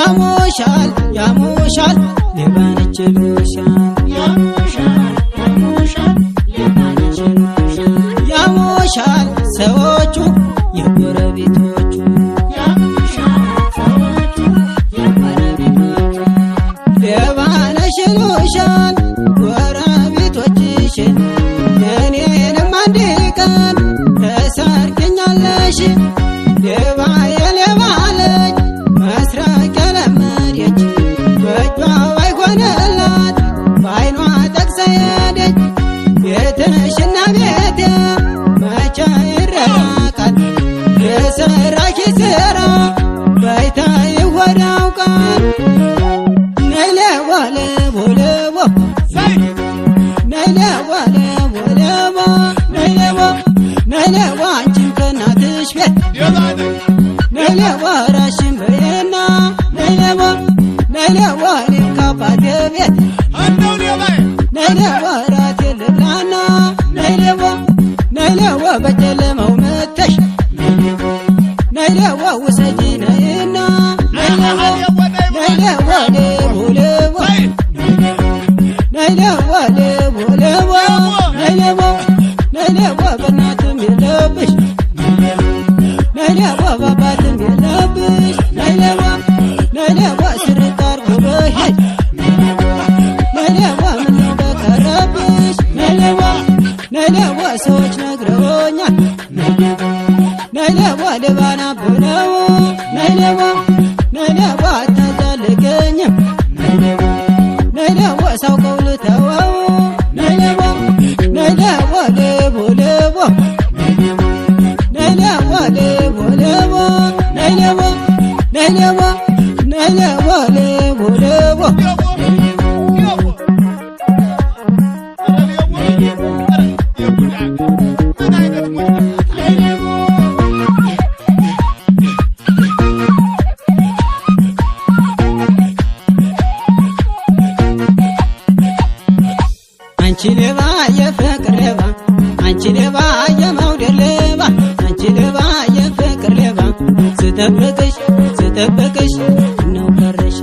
ያሞሻል ያሞሻል ሌባነች ይሉሻል ያሞሻል ሰዎቹ የጎረቤቶቹ ሌባነሽ ይሉሻል ጎረቤቶችሽን እኔንም አንድ ቀን ተሰርቅኛለሽ ሌባ የሌባ ልጅ መስረቅ የለመደች በእጇ ባይሆንላት በዓይኗ ጠቅሳ ሄደች ቤትሽና ቤቴ መቼ ይራራቃል የሰራሽ ስራ ባይታ ይወዳውቃል ነይ ሌባ ሌቦ ሌቦ ነይ ሌባ ሌቦ ሌቦ ነይ ሌባ ነይ ሌባ አንቺን ከእናትሽ ቤት ነይ ሌባ ራሽን በይና ነይ ሌባ ነይ ሌባ እኔም ከአባቴ ቤት ነይ ሌባ እራቴን ልብላና ነይ ሌባ ነይ ሌባ በጨለማው መተሽ ነይ ሌባ ውሰጂ ነይና ነይ ሌባ ነይ ሌባ ሌቦ ሌቦ ነይ ሌባ ሌቦ ሌቦ ነይ ሌባ ነይ ሌባ በእናትም የለብሽ ነይ ሌባ በአባትም የለብሽ ነይ ሌባ ነይ ሌባ ስርቅ አድርጎ በሄድ ነይ ሌባ ምነው በቀረብሽ ነይ ሌባ ነይ ሌባ ሰዎች ነግረውኛል ነይ ሌባ ሌባና ብለው ነይ ሌባ ነይ ሌባ አታዛልገኝም ነይ ሌባ ሳውቀው ልተወው ነይ ሌባ ነይ ሌባ ሌቦ ሌቦ ነይ ሌባ ሌቦ ሌቦ ነይ ሌባ ነይ ሌባ ነይ ሌባ ሌቦ ሌቦ አንቺ ሌባ የፍቅር ሌባ አንቺ ሌባ የመውደድ ሌባ አንቺ ሌባ የፍቅር ሌባ ስጠብቅሽ ስጠብቅሽ ነው ቀረሽ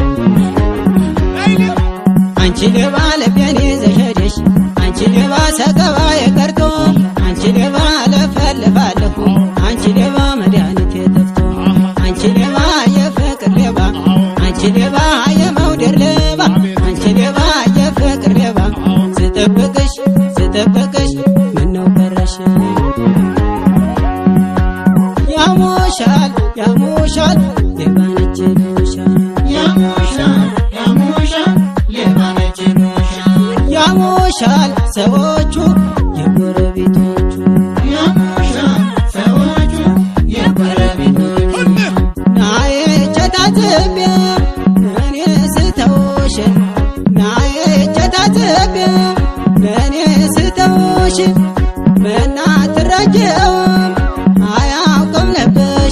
አንቺ ሌባ ልቤን ይዘሽ ሄደሽ አንቺ ሌባ ሰቀባ የቀርቶ አንቺ ሌባ ለፈልፋለሁ አንቺ ሌባ መድኃኒት የጠፍቶ አንቺ ሌባ የፍቅር ሌባ አንቺ ሌባ የመውደድ ሌባ አንቺ ሌባ የፍቅር ሌባ ስጠብቅሽ ስጠብቅሽ ምነው ቀረሽ ያሞሻል ያሞሻል ሌባነች ይሉሻል ያሞሻል ሰዎቹ የጎረቤቶቹ ናዬ ቸታዝቤ እኔ ስተውሽ ናዬ ቸታዝቤ እኔ ስተውሽ ምናትረጅውም አያውቅም ልብሽ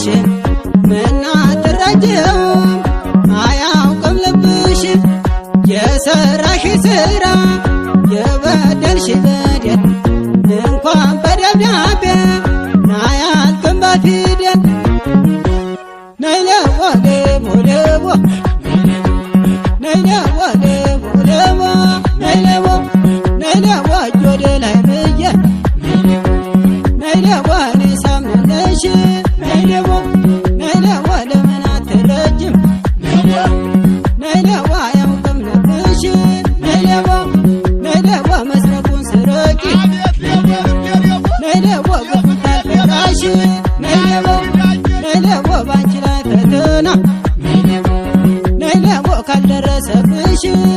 ምናትረጅውም አያውቅም ልብሽ የሰራሽ ስራ የበደልሽ በደል እንኳን በደብዳቤ ናያልቅም በፊደል ነይ ሌቦ ሌቦ ሌቦ ነይ ሌቦ ሌቦ ሌቦ ነይ ሌቦ ነይ ሌቦ እጅ ወደ ላይ ብዬ ነይ ሌቦ እኔ ሳምነሽ ነይ ሌቦ ነይ ሌቦ ለምን አትረጅም ነይ ሌቦ አያውቅም ልብሽ ነይ ሌቦ ነይ ሌቦ መስረቁን ስረቂ ነይ ሌቦ ግፉን ታልፈራሽ ነይ ሌቦ ነይ ሌቦ ባንቺ ላይ ፈተና ነይ ሌቦ ካልደረሰብሽ